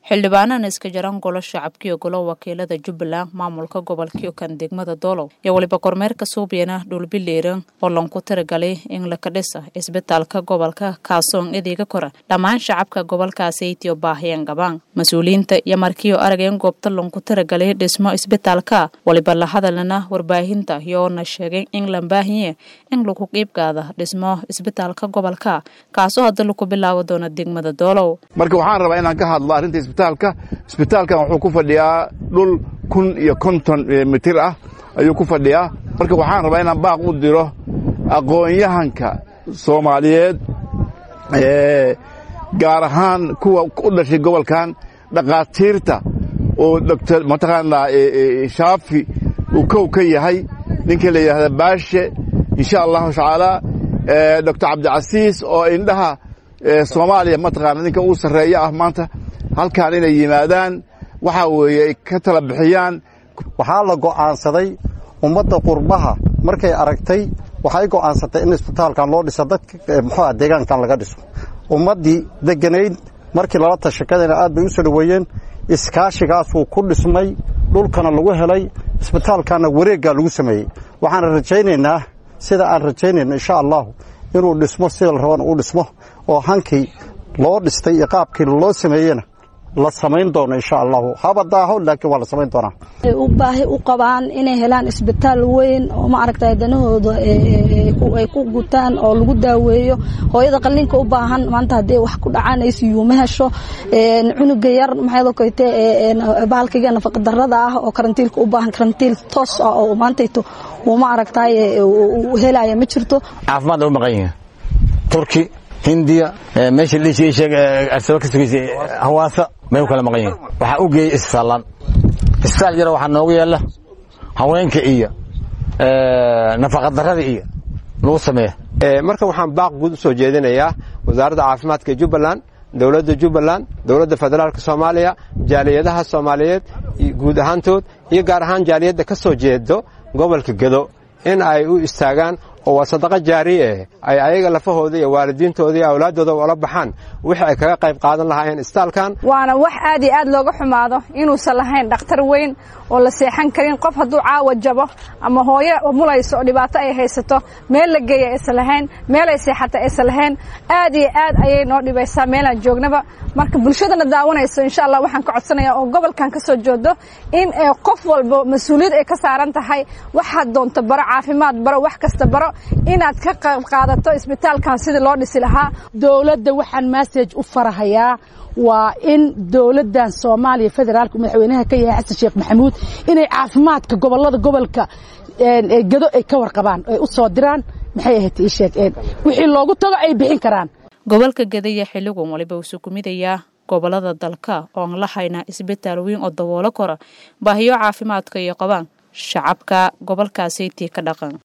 xildhibaanana iska jaran golo shacabkiiyo golo wakiilada jubbaland maamulka gobolkio kan degmada doolow iyo weliba kormeerka suubyana dhulbileeran oo lanku tiragalay in laka dhisa isbitaalka gobolka kaasoon edeega kora dhammaan shacabka gobolkaasaytiyo baahiyeen gabaan mas-uuliyiinta iyo markiio arageen goobta lanku tiragalay dhismo isbitaalka waliba la hadalana warbaahinta iyoona sheegay in la baahiye in lagu qiibgaada dhismo isbitaalka gobolka kaasoo hadda laku bilaabi doono degmada doolow marka waxaan rabaa inaan ka hadlo arrinta isbitaalka isbitaalkan wuxuu ku fadhiyaa dhul kun iyo konton mitir ah ayuu ku fadhiyaa marka waxaan rabaa inaan baaq u diro aqoon-yahanka soomaaliyeed gaar ahaan kuwa u dhashay gobolkan dhakhaatiirta oo dr mataqaanaa shaafi uu kow ka yahay ninka la yidhahda baashe insha allahu tacaala doctor cabdicasiis oo indhaha soomaaliya mataqaana ninka uu sarreeyo ah maanta halkaan inay yimaadaan waxaa weeye ay ka tala bixiyaan waxaa la go'aansaday ummadda qurbaha markay aragtay waxay go'aansatay in isbitaalkan loo dhiso dadka muxuuah deegaankan laga dhiso ummaddii degganayd markii lala tashakadayna aad bay u soo dhoweeyeen iskaashigaasuu ku dhismay dhulkana lagu helay isbitaalkanna wareeggaa lagu sameeyey waxaan rajaynaynaa sida aan rajaynayno insha allahu inuu dhismo sida la rabana uu dhismo oo hankii loo dhistay iyo qaabkii loo sameeyena la samayn doono insha allahu haba daaho laakiin waa la samayn doonaa u baahi u qabaan inay helaan isbitaal weyn oo ma aragtay danahooda ay ku gutaan oo lagu daaweeyo hooyada qalliinka u baahan maanta haddii wax ku dhacaan ICU ma hesho cunuga yar maxay koyte bahalkiga nafaqa darrada ah oo karantiilka u baahan karantiil toos ah oo maantayto uu ma aragtay helaya ma jirto caafimaad u maqan yihiin turki hindiya meesha dhiishii sheeg arsaba ka sugaysay hawaasa may u kala maqan yihiin waxaa u geeyey isbitaallaan isbitaal yaro waxaa noogu yaalla haweenka iyo nafaqadarrada iyo lagu sameeya marka waxaan baaq guud u soo jeedinayaa wasaaradda caafimaadka jubbaland dowladda jubbaland dowladda federaalka soomaaliya jaaliyadaha soomaaliyeed guud ahaantood iyo gaar ahaan jaaliyadda ka soo jeedo gobolka gedo in ay u istaagaan oo waa sadaqa jaariye eh ay ayaga lafahooda iyo waalidiintooda iyo awlaaddooda ula baxaan wixii ay kaga qayb qaadan lahaayeen isbitaalkan waana wax aad iyo aad looga xumaado inuusan lahayn dhakhtar weyn oo la seexan karin qof hadduu caawa jabo ama hooyo mulayso oo dhibaato ay haysato meel la geeya aysan lahayn meel ay seexata aysan lahayn aad iyo aad ayay noo dhibaysaa meelaan joognaba marka bulshadana daawanayso insha allah waxaan ka codsanayaa oo gobolkan ka soo joodo in qof walba mas-uuliyad ay ka saaran tahay waxaad doonto baro caafimaad baro wax kasta baro inaad ka qayb qaadato isbitaalkan sidii loo dhisi lahaa dowladda waxaan massage u farahayaa waa in dowladdan soomaaliya federaalka madaxweynaha ka yahay xasan sheekh maxamuud inay caafimaadka gobollada gobolka gado ay ka warqabaan ay u soo diraan maxay ahayd ii sheeg wixii loogu tago ay bixin karaan gobolka gadaya xilligun waliba wuxuu ku midayaa gobollada dalka oon la hayna isbitaal weyn oo daboolo kora baahiyo caafimaadka iyo qabaan shacabka gobolkaasaytii ka dhaqan